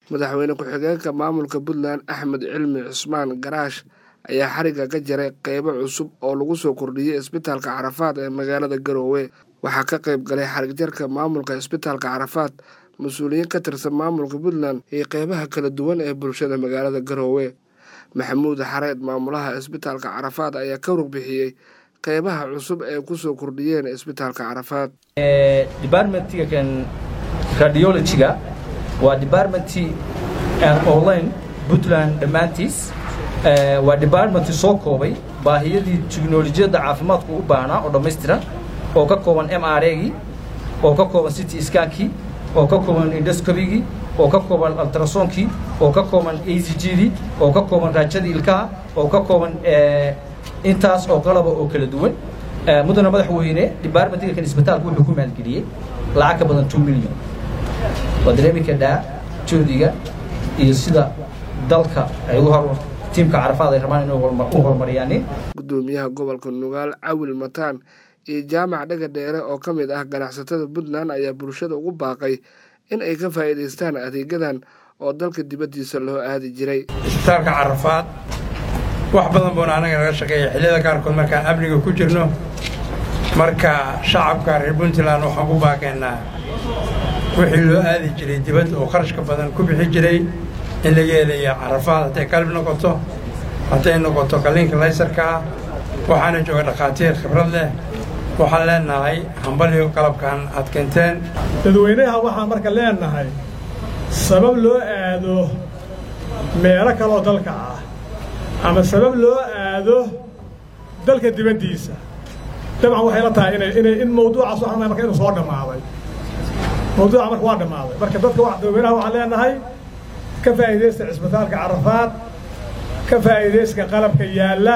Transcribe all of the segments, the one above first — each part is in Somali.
madaxweyne ku-xigeenka maamulka puntland axmed cilmi cusmaan garaash ayaa xarigga ka jaray qeybo cusub oo lagu soo kordhiyey isbitaalka carafaad ee magaalada garoowe waxaa ka qayb galay xarigjarka maamulka isbitaalka carafaad mas-uuliyiin ka tirsan maamulka puntland iyo qeybaha kala duwan ee bulshada magaalada garoowe maxamuud xareed maamulaha isbitaalka carafaad ayaa ka rugbixiyey qeybaha cusub ee kusoo kordhiyeen isbitaalka carafaad departmentigan radiologyga waa departmenti online puntland dhammaantiis waa departmenti soo koobay baahiyadii teknolojiyadda caafimaadku u baahnaa oo dhammaystiran oo ka kooban m r agii oo ka kooban city skankii oo ka kooban indoscobigii oo ka kooban altrasoonkii oo ka kooban a c gdii oo ka kooban raajadii ilkaha oo ka kooban intaas oo qalaba oo kala duwan mudana madaxweyne departmentiga kan isbitaalku wuxuu ku maalgeliyey lacag ka badan two million waa dareemi kadhaa joodiga iyo sida dalka ay u hor tiimka carafaad ay rabaan inay u horumariyaanin gudoomiyaha gobolka nugaal cawil mataan iyo jaamac dhaga dheere oo ka mid ah ganacsatada puntland ayaa bulshada ugu baaqay in ay ka faa'iidaystaan adeegyadan oo dalka dibaddiisa loo aadi jiray isbitaalka carafaad wax badan buuna anaga naga shaqeeya xilliyada qaarkood markaan amniga ku jirno marka shacabka reer puntland waxaan ku baaqaynaa wixii loo aadi jiray dibadda oo kharashka badan ku bixi jiray in laga helaya carafaad hadday qalbi noqoto hadday noqoto qalliinka laysarka ah waxaana jooga dhakhaatiir khibrad leh waxaan leenahay hambalyo qalabkan aad keenteen dadweynaha waxaan marka leenahay sabab loo aado meelo kaloo dalka ah ama sabab loo aado dalka dibaddiisa dabcan waxay la tahay inay inay in mawduucaas waxaan marka inuu soo dhammaaday mawduuca marka waa dhammaaday marka dadka dadweynaha waxaan leenahay ka faa'iidaysta cisbitaalka carafaad ka faa'iidaysta qalabka yaalla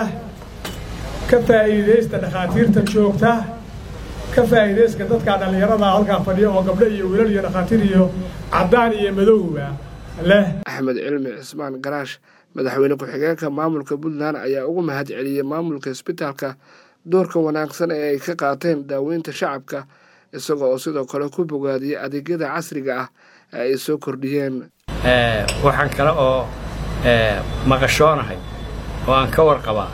ka faa'iidaysta dhakhaatiirta joogta ka faa'iidayska dadka dhallinyarada halkaa fadhiya oo gabdho iyo wiilal iyo dhakhaatiir iyo caddaan iyo madowba leh axmed cilmi cismaan garaash madaxweyne ku-xigeenka maamulka puntland ayaa ugu mahad celiyey maamulka isbitaalka doorka wanaagsan ee ay ka qaateen daaweynta shacabka isaga oo sidoo kale ku bogaadiyey adeegyada casriga ah ee ay soo kordhiyeen waxaan kale oo maqashoonahay oo aan ka warqabaa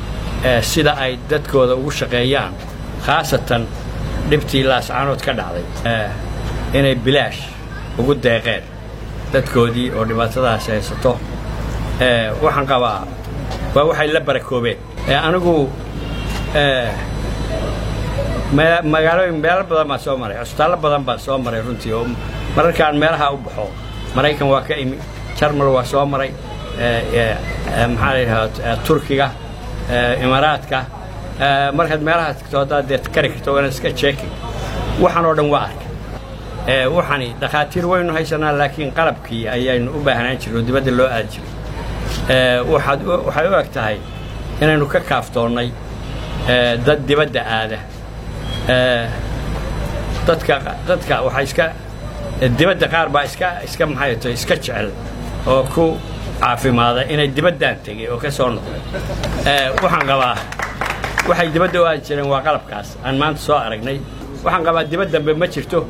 sida ay dadkooda ugu shaqeeyaan khaasatan dhibtii laascaanood ka dhacday inay bilaash ugu deeqeen dadkoodii oo dhibaatadaas haysato waxaan qabaa waa waxay la barakoobeen anigu magaalooyin meelo badan baan soo maray cusbitaallo badan baan soo maray runtii oo mararkaan meelaha u baxo maraykan waa ka imi jarmal waa soo maray maxaa la yidhahdaa turkiga imaaraadka markaad meelahaas tagto haddaad dee kari karto waana iska jeekin waxaan oo dhan waa arkay waxani dhakhaatiir waynu haysanaa laakiin qalabkii ayaynu u baahnaan jiray oo dibadda loo aadi jiray waxaad waxay u eg tahay inaynu ka kaaftoonnay dad dibadda aada dadka dadka waxaa iska dibadda qaar baa iska iska maxay tahay iska jecel oo ku caafimaada inay dibaddaan tegay oo ka soo noqday waxaan qabaa waxay dibadda u aadi jireen waa qalabkaas aan maanta soo aragnay waxaan qabaa dibad dambe ma jirto